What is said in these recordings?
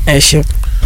ẹ ṣeun.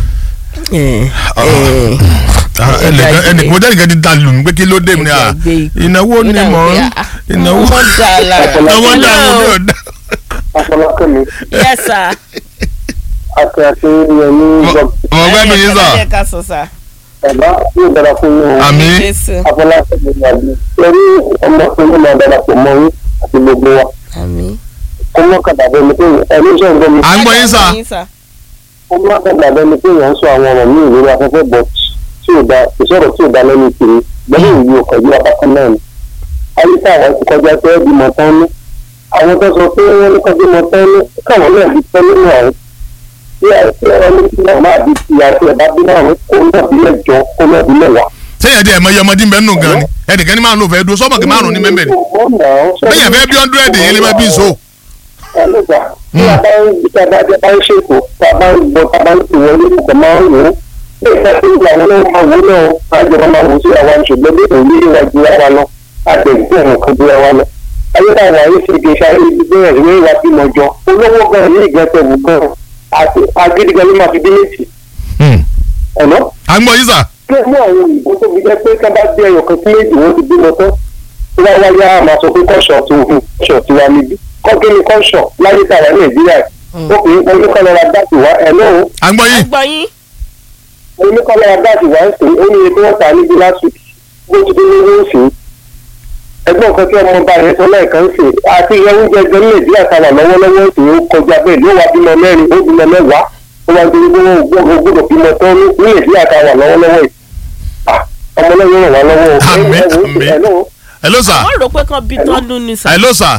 ẹ Ah. ẹ Ah, ẹnìkan ẹnìkan mo jẹ́ nìkan ti da lù mí pé kí ló dé mi ni à Ẹgbẹ́ ìgbé ìnáwó ni mò ń ìnáwó wọ́n dá a lára. ìnáwó ń dà mí ní ọ̀dà. afọlákẹ́mi yes sir. àti àti ìyẹn ní ìjọba ọmọ ọgbẹ́ mi yín sà ẹ ká sọ sà. bàbá yóò dára fún yín o àmì jésù. afọlákẹ́mi yàgbé lórí ọmọkùnrin náà darapọ̀ mọ́ yín àti gbogbo wa àmín. kó mọ́ kàdà bẹ́ẹ̀ ni pé ẹni iṣẹ́ ìgbẹ́ mi à ń gbọ́ yín sà kó mọ́ kàdà bẹ́ẹ̀ ni pé èèyàn ń sọ àwọn ọ̀rọ̀ míì lórí afẹ́fẹ́ bọ̀ tí ò da ìṣòro tí ò da lẹ́nu kiri gbẹ́lẹ́ ìlú ọ̀kọ̀jú apákan náà ni ayíká àwọn ti kọjá pé ẹ́ bímọ tán ní àwọn tó sọ pé wọ́n ní kọjú mọ tán ní káwọn náà bí tán nínú àwọn tí ẹni tí wọ́n máa bí ti àti ẹ̀bá bí náà kó náà bí mẹ́jọ kó náà bí mẹ́wàá. sẹ́yìn ẹ̀dí ẹ̀mọ yẹmọdé bẹ́ẹ̀ nù gan ni ẹnìkan ní máa ń lò fẹ́ dúró sọ́mọ̀kì márùn ní mẹ́mẹ́ ni bẹ́ẹ̀ fẹ́ bí hundred yẹn lè má bí so. ẹlẹ́gbà tí a bá ń bí a bá jẹ́ bá ń ṣètò tá a bá ń gbọ́ tá a bá ń tò wọlé nǹkan máa ń wò ó bí ìgbà tí ìgbà wọn náà máa wò náà àjọba máa wò sí àwọn ṣùgbọ́n bí òun ní ìwà ju ara lọ àtẹ̀gbẹ́ òun kan ju ara lọ. ayélujára ayé ṣe kì í ṣe ayé bẹ́ẹ̀ ní ìwà bímọ jọ olówó gan ní ìgbẹ́sẹ̀ wù gan àti agídígan ló máa fi dé méjì ọ̀nà à ń gbọ́ yín sà kí mú àwọn òyìnbó tó fi jẹ́ pé ká bá dé ẹyọ kan sí méjì wọ́n ti bímọ tán tí wọ́n wá yá máa sọ pé kọ́ṣọ̀ tó hù kọ́ṣọ̀ tí wà níbí kọ́kí ni kọ́ṣọ̀ láyé tàwa nàìjíríà obìnrin kan ní kọ́lọ́ra dáàtì wá ẹ̀ náà à ń gbọ́ yín gbọ́ yín. ó ní kọ́lọ́ra dáàtì wá ń sè é ó ní iye tí wọ́n ta níbi last week bó ti dé lórí ń sè é ẹgbọ́n kan tí ọmọ ọba yẹn sọ lẹ́ẹ̀kan ń sè é àti ìyẹn oúnjẹ ẹgbẹ́ ní nàìjíríà tàwa lọ́wọ́lọ́wọ́ ń sè é ó kọjá bẹ́ẹ̀ ló wá bímọ mẹ́rin ó bímọ mẹ́wàá ó wá dé gbogbo gbogbo bímọ tán ní nàìjíríà tàwa lọ́wọ́lọ́wọ́ yìí ọmọlẹ́yìn ràn wá lọ́wọ́ Àmín, àmín. hello hello sà wọ́n rò pé kán bí tọ́dún ni sà. hello sà.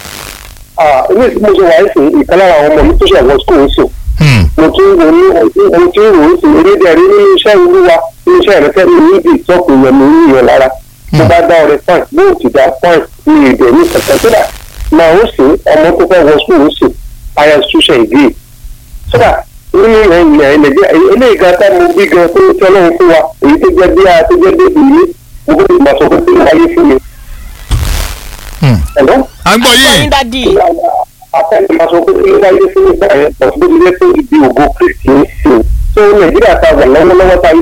ilé ìsìnkú ṣe wà ń sìn ìkan lára àwọn ọmọ mi tó ṣe àwọn school ń sìn Hmm. mo tún wò ní mo tún wò ó sìn erédè rí nínú iṣẹ́ olúwa nínú iṣẹ́ ìrẹsẹ̀ mi níbi ìtọ́kùn yẹn mi ní ìyẹn lára mo bá dá ọrẹ fáìn bó o ti dá fáìn ní èdè ní kẹ̀kẹ́ tó dà máa ó sìn ọmọ tó fẹ́ wọ school ń sìn aya institution ìdí sódà nínú ilẹ̀ nàìjíríà eléyìí gan tá mo bí gan tó tí ọlọ́run fún wa èyí tó jẹ́ bí a tó jẹ́ bí ìlú mo gbọ́dọ̀ ìgbà sọ pé kí ló wáyé fún mi. Hmm. Hello? à ń gbọ́ gbọ́ yín yín dádì. akẹ́ni máa sọ pé kí ló wáyé fún mi báyẹn pọ̀ sí ilé tó ibi ògo kristi ń sìn tó nàìjíríà ta wà lọ́wọ́lọ́wọ́ ta yìí.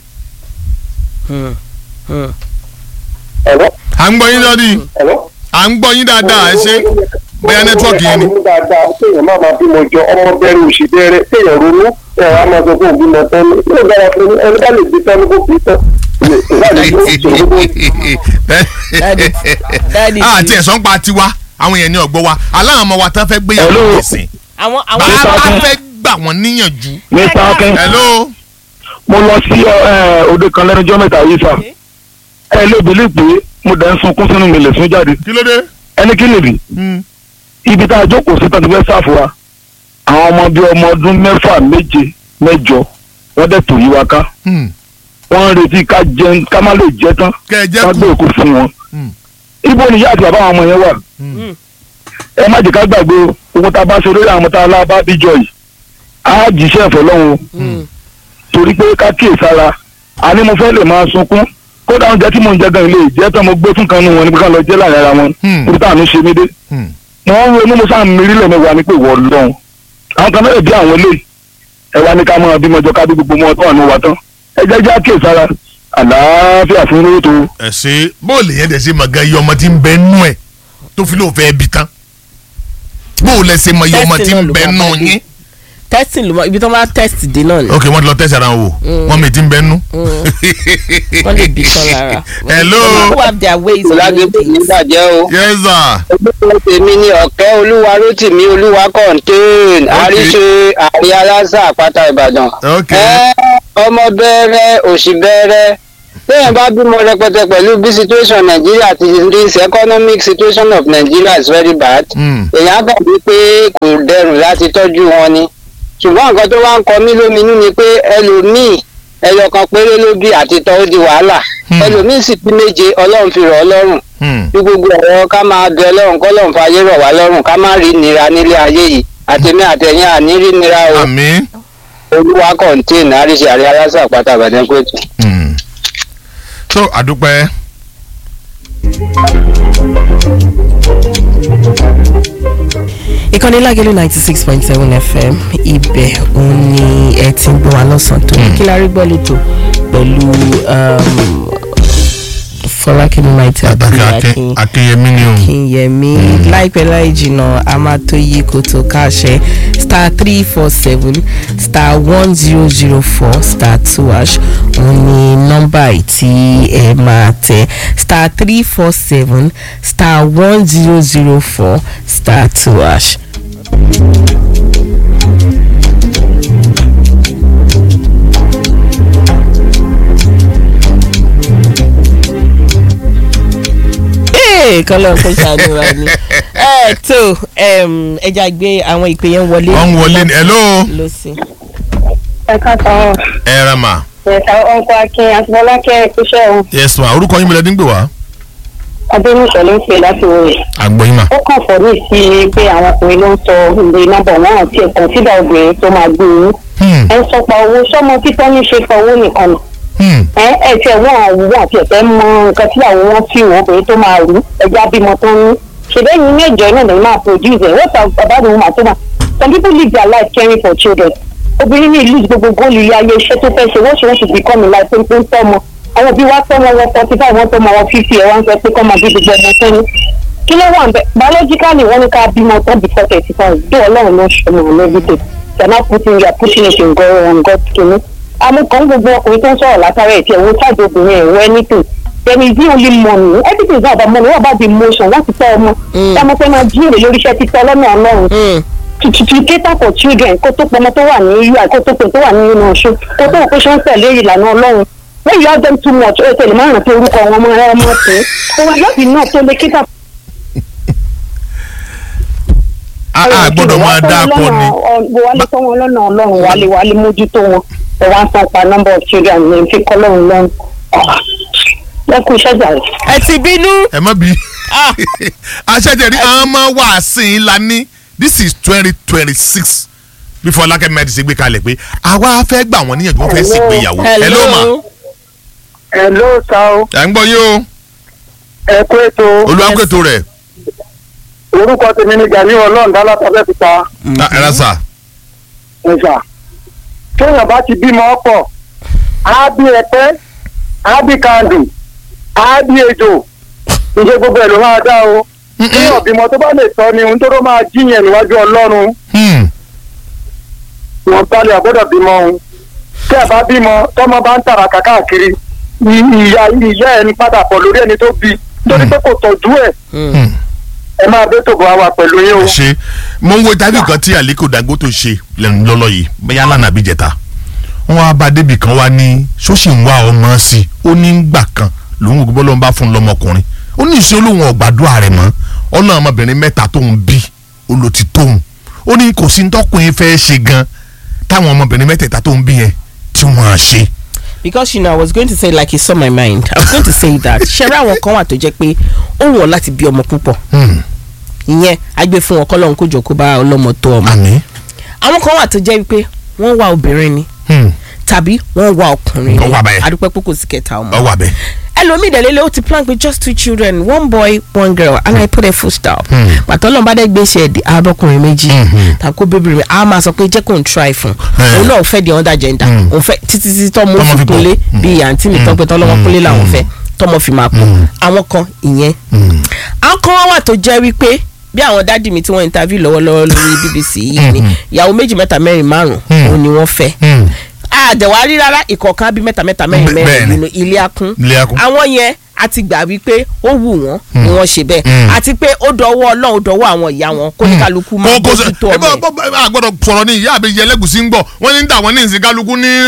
Hmm. Hmm. Hello? à ń gbọ́ yín lọ́dí Hello? à ń gbọ́ yín dáadáa ẹ ṣe bóyá nẹ́tíwọ́ọ̀kì yẹn ni. Ó dáadáa téèyàn máa máa bímọ jọ ọmọ bẹ̀rẹ̀ òṣì bẹ̀rẹ̀ téèyàn ronú ẹ̀rọ á máa sọ fún òbí mọ tán ní ó dára fún ẹni bá lè bí tán ní kó bí tán. Ìwádìí ló ń ṣòro bó Daddy, daddy àti ti- ẹ̀sán pa tiwa àwọn èèyàn ní ọ̀gbọ́ wa aláwọn ọmọ wa tán fẹ́ gbéyàwó Hello. ìsìn àwọn àwọn bàbá Akin. fẹ́ gbà wọ́n níyànjú. mr akin hello mo lọ sí ẹ, òde kan lẹ́nu ọjọ́ mẹ́ta yìí sà ẹ lè bèlè pé mo dẹ̀ ń sunkún sínú mi lè sún jáde kí ló dé. ẹni kí nìdí Hmm. ibi tá a jókòó sí tàbí fẹ́ sáàfù wa àwọn ọmọ bíi ọmọ ọdún mẹ́fà méje mẹ́jọ wọ́n dẹ̀ tò yí wa ká Hmm. wọ́n ń retí ká jẹun ká má lè jẹ tán kẹ́ ẹ jẹ́ ká kú. gbé òkú fún wọn. Hmm. ibo ni ìyá àti bàbá àwọn ọmọ yẹn wà Hmm. ẹ má jẹ́ ká gbàgbé o ohun tá a bá ṣe lórí àwọn tá a lá bá bíjọ yìí á jíṣẹ́ ẹ̀fọ́ lọ́hùn o Hmm. torí pé ká kíyè sára a ní mo fẹ́ lè máa sunkún kódà oúnjẹ tí mò ń jẹ gan ilé ìjẹ́ tán mo gbé fún kan nù wọn níbi ká lọ jẹ́ láàrin ara wọn Hmm. níbi táwọn ṣe mí dé Hmm. wọ́n ń ronú mo sáà ń mirí lẹ́nu wa ní pé wọ́n lọ́hùn àwọn kan mẹ́rin bí àwọn ilé ẹ wá ní ká máa bímọ jọ ká bí gbogbo wọn tó wà ní wa tán ẹ jẹ́ jẹ́ kíyè sára àlàáfíà fún owó tó ẹ ṣe bóòlù yẹn dẹ̀ ṣe mọ̀ gan iye ọmọ tí ń bẹ nú ẹ̀ tó fi lóò fẹ́ bi tán bóòlù ẹ̀ ṣe mọ̀ iye ọmọ tí ń bẹ nú yín. testing ló mọ ibi tó máa test dé náà ni ok wọ́n ti lọ tẹ̀sí ara wọn wò wọ́n mi ti ń bẹ nú. wọ́n lè bí tán lára. hello who have their ways of lágbègbè doing ní things. bàjẹ́ o. yes sir. ẹgbẹ́ tèmi ní ọ̀kẹ́ olúwa rótìmí olúwa kọ́ńtéèn àríṣe àrí aláṣà àpáta ìbàdàn. ok ẹ ọmọ bẹ̀rẹ̀ òṣì bẹ̀rẹ̀ téèyàn bá bímọ rẹpẹtẹ pẹ̀lú bí situation nàìjíríà ti rí economic situation of nigeria is very bad. Hmm. èèyàn gbà wí pé kò dẹrùn láti tọ́jú wọn ni ṣùgbọ́n nǹkan tó wá ń kọ mí lóminú ni pé ẹlòmíì ẹyọ kan péré ló bí àti tọ́ ó di wàhálà Hmm. ẹlòmíì sì bí méje ọlọ́run fi rọ̀ ọ́ lọ́rùn Hmm. bí gbogbo ọ̀rọ̀ ká máa bẹ ọlọ́run kọ́ lọ́run fàyè rọ̀ wá lọ́rùn ká má rí nira nílé ayé yìí àtẹ̀mí àtẹ̀yìn àní rí nira o àmín. olúwa kọ̀ǹtẹ́ẹ̀nì àríṣe àrí aláṣà àpáta àbàdàn pẹ̀tù. Hmm. so àdúpẹ́. ìkànnì lágẹ̀lú ninety six point seven fm ibẹ̀ òun ni ẹ ti ń gbọ́ wa lọ́sàn-án tó ní kí la rí gbọ́ lẹ́tọ̀ pẹ̀lú um, fọlákẹ́mi maiti pàtàkì àti Akin- akínyẹmí ni o akínyẹmí láìpẹ́ láì jìnnà a máa tó yí kòtò káṣẹ star three four seven star one zero zero four star two hash òun ni nọ́mbà tí ẹ máa tẹ star three four seven star one zero zero four star two hash. Ee, kọ́lọ́ kó ṣàánú wa ni. ẹ tó em, ẹja gbé àwọn ìpè yẹn wọlé. wọ́n ń wọlé ní hello lọ sí. ẹ káàtó ẹ ra mà ẹ̀ka ọkọ̀ akin àti bọ́lákẹ́ ìpínṣẹ́ òun yes ma orúkọ yín mi lẹ́dí ń gbè wá adéníṣẹ́ ló ń pè láti wòye. àgbọ̀yìn mà ó kàn fọ́ ní sí i pé àwọn ọkùnrin ló ń sọ ìwé nọ́mbà wọn àti ẹ̀kọ́ sídà obìnrin tó máa gbé yín. Hmm, ẹ ń sọpa owó sọmọ títọ́ ní ṣe pa owó nìkan nù. hmm, ẹ ẹ tiẹ̀ wọ́n àwùwọ́ àti ẹ̀fẹ́ mọ nǹkan tí àwọn wọn fi wọ́n obìnrin tó máa rú ẹja bímọ tó ń ní. ṣèbẹ́yìn méjọ náà lè máa produce ẹ̀ wọ́n about the woman tó máa some people live their life caring for children obìnrin ní ìlú gbogbo góòlù ilé ayé iṣẹ́ tó fẹ́ ṣe wọ́n ṣe wọ́n ṣe become a life tó ń tọ́ ọmọ àwọn òbí wa tọ́ wọn wọ forty five wọ́n tọ́ ọmọ wọn fifty ẹ̀ wọ́n sọ pé kọ́ máa bí gbogbo ọmọ sẹ́ni kí ló wà ń bẹ biologically wọ́n ní ká bímọ tán before thirty five bí ọlọ́run ló ń ṣe ọmọ ọ̀nà everyday they are not putting you are pushing it in God on God kìíní amúkan gbogbo ọkùnrin tó ń sọ̀rọ̀ látara ẹ̀ tí ẹ̀wọ̀n ṣáàjì obìnrin ẹ̀wọ̀ anything then is the only money everything is not about money what about the emotion láti tọ́ ọmọ tí a mọ̀ pé máa jí èrè lórí iṣẹ́ títọ́ lọ́nà ọlọ́run Mm. to to to cater for children kó tó pọmọ tó wà ní ui kó tó pè tó wà ní inú ọṣù kó tó wò pé ṣé ń tẹ̀lé ìlànà ọlọ́run when you have them too much ó tẹ̀lé máa rántí orúkọ wọn ọmọ ẹ ọmọ pé kó wá yọ̀bì náà tó lè cater a a gbọ́dọ̀ máa dá a pọ̀ ni wálé tọ́ wọn lọ́nà ọlọ́run wálé wálé mójútó wọn ẹ wá ń san pa number of children ní fi kọ́ lọ́run lọ́run lẹ́kùn iṣẹ́ jà rẹ̀. ẹ ti bínú. ẹ má bí aṣẹ́jẹ̀rí àwọn ọmọ wa sìn la ní this is twenty twenty six bí fọlákẹ́ mẹ́rin ṣe gbé kalẹ̀ pé àwa fẹ́ gbà wọ́n níyànjú wọ́n fẹ́ sì gbéyàwó hello ma ẹ ló sa o ẹ̀ ń gbọ́ yín o ẹ kó ètò olùwàkùtò rẹ̀ orúkọ tèmi ní gani ọlọ́run dálá tọ́fẹ́ fi ta ẹ rà sà ẹ̀sà téèyàn bá ti bímọ ọ̀pọ̀ á bí ẹpẹ́ á bí kandù á bí ejò ìṣe gbogbo ẹ̀ ló máa dá o téèyàn bímọ tó bá lè tọ́ ni ohun tó ló máa jíyàn níwájú ọlọ́run Hmm, wọn balẹ̀ àgbọ́dọ̀ bímọ òun tí a bá bímọ tọ́mọ bá ń tàràkà káàkiri ì- ìyá ìyá ẹni padà pọ̀ lórí ẹni tó bí torí pé kò tọ́jú ẹ̀ hmm. ẹ máa bẹ́ tòbọ̀ àwà pẹ̀lú yín o. ẹ ṣe mo ń wo ìtàgé kan tí Aliko Dangote ṣe lẹ́nu lọ́lọ́ yìí bóyá lánàá bí jẹta wọn wá bá débì kan wá ní ṣóṣì ń wá ọmọ sí i ó ní gbà kan lòun ògbó ló ń bá fún un lọ́mọkùnrin ó ní ìṣe olóhùn ọ̀gbàdúrà rẹ̀ mọ́ ọ̀nà ọmọbìnrin mẹ́ta tóun bí olùtí tóun ó ní kò sí tọkùnrin fẹ́ ṣe gan táwọn ọmọbìnrin mẹ́tẹ̀ẹ̀ta tóun bí yẹn tí wọ́n á ṣe. because you know i was going to say like he saw my mind i was going to say that ṣẹ́rẹ́ àwọn kan wà tó jẹ́ pé ó wù ọ́ láti bí ọmọ púpọ̀ Hmm, ìyẹn á gbé fún wọn kọ́lọ́hún kó jọ kó bá ọlọ́mọ tó ọmọ àmín. àwọn kan wà tó jẹ́ pé wọ́n wá obìnrin ni Hmm, tàbí wọ́n wá ọkùnrin Wọ́n wá bẹ́ẹ̀. adúpẹ́ pé kò sí kẹta ọmọ ọwọ́ abẹ. ẹlòmíì dẹ̀lélẹ̀ ó ti plan with just two children one boy one girl and i put a full stop Hmm. pàtó ọlọ́run bá dẹ́ gbé ṣe ẹ̀dí abọ́kùnrin méjì Mhm. tàbí kó bébí rẹ̀ a máa sọ pé jẹ́ kó n try fún Eh. òun náà fẹ́ di under gender Hmm. òun fẹ́ títí títí tọ́mọ Tọ́mọ fi fi bọ̀. kúnlé Hmm. bíi àǹtí mi tọ́pẹ́ tọ́lọ́mọ kúnlé làwọn fẹ́ tọ́mọ fi máa pọ̀ àwọn kan ìyẹn Hmm, àwọn kan wá wà tó jẹ́ wípé bí àwọn dádì mi tí wọ́n interview lọ́wọ́lọ́wọ́ lórí bbc yìí ni ìyàwó méjì mẹ́ta mẹ́rin márùn-ún Hmm. òun ni wọ́n fẹ́ hmm. àdẹ̀wárí rárá ìkọ̀ọ̀kan bí mẹ́ta mẹ́ta mẹ́rin Bẹ́ẹ̀ mẹ́rin ni. nínú ilé akún Ilé akún. àwọn yẹn a ti gbà wípé ó wù wọ́n ni wọ́n ṣe bẹ́ẹ̀ Mm. àti pé ó dọwọ́ ọlọ́run ó dọwọ́ àwọn ìyá wọn kó ní kálukú máa kò kò sẹ bójútó ẹ ọmọ bá ẹ̀. bá bá gbọ́dọ̀ sọ̀rọ̀ ní ìyá àbẹjẹ ẹlẹgùsí ń gbọ́ wọ́n ní dà wọ́n ní ìsìn kálukú ní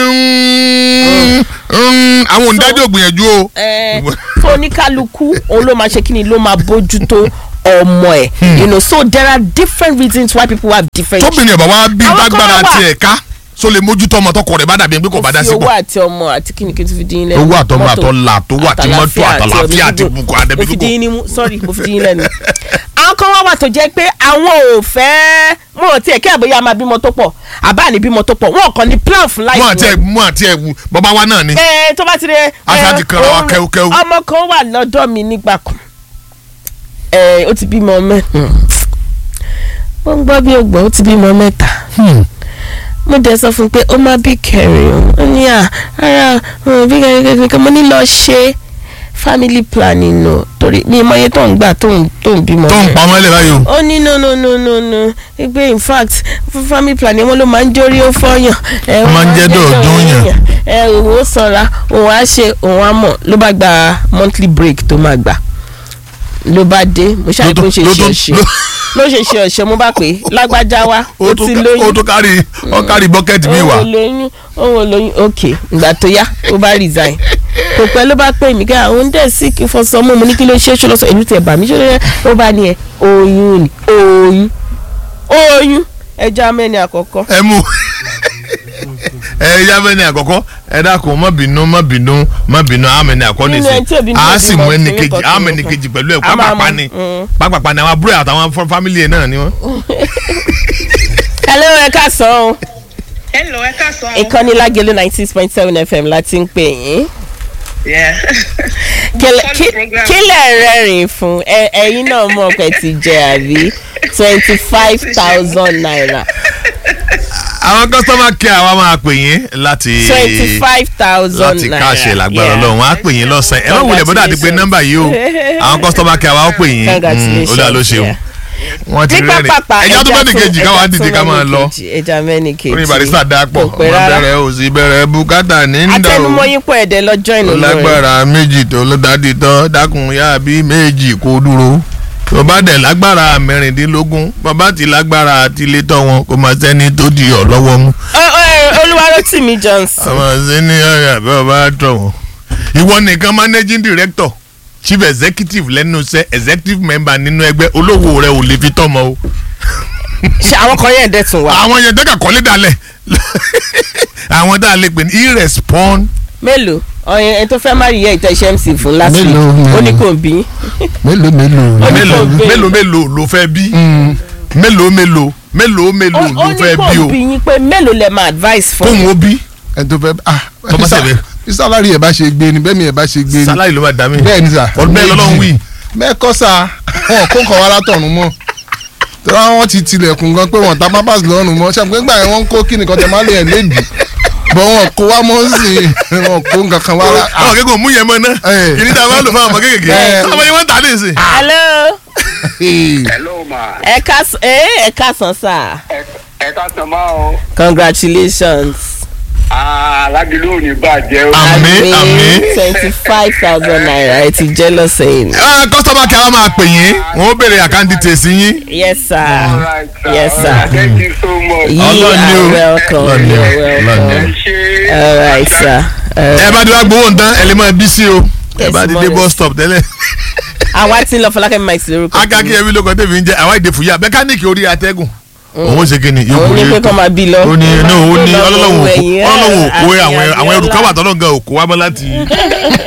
àwọn òǹdájọ gbìyànjú o. Ẹ, tó ní kálukú òun ló máa ṣe kí ni ló máa bójútó ọmọ ẹ̀ you know so there are different reasons why people have different tóbìnrin ọba wa bí Àwọn kan lágbára wà. tiẹ̀ ká so lè mójútó ọmọ tọkọ rẹ̀ bá dàbí ẹni pé kò bá dá fi sí owó pọ̀. àti ọmọ àti kíni kí n tún fi dín in lẹ́nu owó àtọmọ Mọ́tò, àtọlà tó wà tí mọ́tò àtàlàfíà àti ọ̀rọ̀ bukọ mo fi àdẹ́bídúgbò. dín in ní mú sorry mo fi dín in lẹ́nu. àwọn kan wá wà tó jẹ́ pé àwọn ò fẹ́ mo ò tiẹ̀ kí àbóyá máa bímọ tó pọ̀ àbá ní bímọ tó pọ̀ wọn kàn ní plan fún láì mú àti ẹ mú àti ẹ wù bàbá wa náà ni. ẹ tó bá ti rẹ. Aṣá ti kanra wa òun- kẹ́wúkẹ́wú. ọmọ kan wà lọ́dọ̀ mi nígbà kan ẹ ó ti bímọ mẹ́ ó ń gbọ́ bí ó gbọ́ ó ti bímọ mẹ́ta mo dẹ̀ sọ fún un pé ó má bí kẹrin o ó ní à ara bí kẹrin kẹrin mo ní lọ ṣe family planning nù torí mi mọ iye tó ń gbà tó ń tó ń bímọ tó ń rẹ̀. pa ọmọ ẹlẹ́ báyìí o. ó ní no no no no no pé in fact fún family planning wọn ló máa ń jórí ó fọyàn. ẹ, Ó máa ń jẹ́ dọ̀ọ̀dún yàn. ẹ òun ó sanra òun á ṣe òun á mọ̀ ló bá gba monthly break tó máa gbà ló bá dé mo ṣáà Ló tó- kó ṣe ló ṣe tó- ọ̀ṣẹ́ ló- ló ṣe ṣe ọ̀ṣẹ́ mo bá pè é lágbájá wá ó ó ti tún lóyún ó tún kárí ó kárí bọ́kẹ́tì mi òun wá. ò lóyún òun ò lóyún ok ìgbà tó yá ó bá resign kò pẹ́ ló bá pè mí ká àwọn dẹ̀ sí kí fọ́ sọmú mo ní kí ló ṣe é ṣe lọ́sọ̀ èmi tẹ̀ bà mí ṣe ló ó bá ní ẹ oyún ni oyún oyún ẹja mẹ́ni àkọ́kọ́ ẹ mú ẹ yá mẹ́ni àkọ́kọ́ ẹ dákun má bínú má bínú má bínú àmẹ́ni àkọ́ Nínú ẹni tí ò nìsín bínú a ò sì bímọ, mú ẹni kìíní kejì kan, àmẹ́ni kìíní kejì pẹ̀lú ẹ̀ A máa pápápá mú, ni mm. pápápá ni àwọn àbúrò ẹ̀ àtàwọn fọ- fámìlì ẹ̀ náà ni wọ́n. hello ẹ káàsán o hello ẹ káàsán. ìkànnì lágẹ̀lú ninety six point seven fm láti ń pè yín Yeah. Kílẹ̀- Follow kí- program. kílẹ̀ rẹ́rìn fún ẹ ẹ̀yin náà mọ̀ pé ti jẹ àbí twenty five thousand naira àwọn kọ́sọ́mà kí àwa máa pè yín láti twenty five thousand láti naira káàṣẹ lágbára Yeah. ọlọ́run á pè yín lọ́sàn-án ẹ má wulẹ̀ bọ́dà àti pé nọ́mbà yìí o àwọn kọ́sọ́mà kí àwa ó pè yín Congratulations, olúwa ló ṣeun yeah. wọ́n ti ní rẹ́rìn pápápá ẹja tó bá ní kejì káwa ẹja dìde ká tún máa mẹ́ni lọ kejì, ẹja mẹ́ni kejì orí barista dá pọ̀ kò pẹ́ ọmọ rárá bẹ̀rẹ̀ ò sì bẹ̀rẹ̀ bùkátà ní ń dọ̀ atẹnumọ́ yín pọ̀ ẹ̀dẹ̀ lọ́jọ́ ìnù ó lágbára méjì tó ló dájú tán dákun yá bí méjì kó dúró tó bá dẹ̀ lágbára mẹ́rìndínlógún bàbá ti lágbára àti ilé tọ́ wọn kó máa sẹ́ni tó di ọ̀ lọ́wọ́ mú olúwarótìmí johnson àwọn sẹ́ni ọ̀yà bí wọ́n bá tọ̀ wọ́n. ìwọ nìkan managing director chief executive lẹ́nu iṣẹ́ executive member nínú ẹgbẹ́ olówó rẹ ò lè fi tọ́mọ o. ṣe àwọn kan yẹn dẹ̀ tún wá àwọn yẹn dẹ́ka kọ́lé dalẹ̀ àwọn tá a lè pè ní irrespon mélòó ọyàn ẹni tó fẹ́ má rí yẹ ìtẹ́ iṣẹ́ mc fún last week Mélòó, mélòó. ó ní kò bí mélòó mélòó. Ó ní mélòó kò gbé. mélòó mélòó ló fẹ́ bí mélòó mélòó mélòó mélòó ó ló ní fẹ́ kò bí o bí yín pé mélòó lẹ máa advice fún fóun ó bí ẹ tó fẹ́ ah Tọ́mọ bí sá- sẹ́bẹ̀. bí sálárì ẹ̀ bá ṣe gbé ni bẹ́ẹ̀ mi ẹ̀ bá ṣe gbé ni sálárì ló máa dá mi bẹ́ẹ̀ ni sà ọdún bẹ́ẹ̀ lọ́lọ́run wí mẹ́kọ́ sà wọn kó nǹkan wá látọ̀run mọ́ tọ́lá wọn ti tilẹ̀kùn gan pé wọn ta pápás lọ́rùn mọ́ ṣàpè nígbà yẹn wọ́n ń kó kí nìkan tẹ má lè ẹ̀ lédi bọ́ wọn kó wá mọ́ sí i wọn kó nǹkan kan wá rà àwọn kékeré mú yẹn mọ́ náà Eh. kìíní tá a máa lò fún àwọn ọmọ kékeré Eh. ọmọ yẹn wọ́n tà lè sè. hello hello ma ẹ káàsán ẹ ẹ káàsán sá ẹ ká sàn máa o congratulations aládìlú ò ní bàjẹ́ o. Àmín, àmín. twenty five thousand naira ẹ ti jẹ́ lọ́sẹ̀ yìí kọ́sọ́mà kí a máa pè yín wọ́n ó béèrè àkáǹtì tèsí yín. yes sir All right, sir. yes All sir right, thank you so much. you Ọlọ́run ni o. are welcome Ọlọ́run ni you o. are Ọlọ́run ni o. welcome ẹ ṣe. all right sir all ẹ bá ti wá gbowó nǹkan ẹ lè máa bí sí o ẹ Yes, bá ti dé morning. bus stop tẹ́lẹ̀. àwa tí ń lọ fọlákẹ́ mike lórúkọ akaki ẹbí lóko tẹ̀mí ń jẹ́ àwa ìdè fúyà mẹkáníìkì orí atẹ́gùn. òun ó ṣe kí ni yóò òun ní borí pé kọ́ máa bí lọ ó ní no ó ní Kó lọ ọlọ́lọ́wọ́ wo òkú ẹ̀yìn, ọlọ́wọ́ òkú àti àwọn àwọn ẹrù Abíọ́lá. káwà tọ́lọ́ gan òkú wa mọ́ láti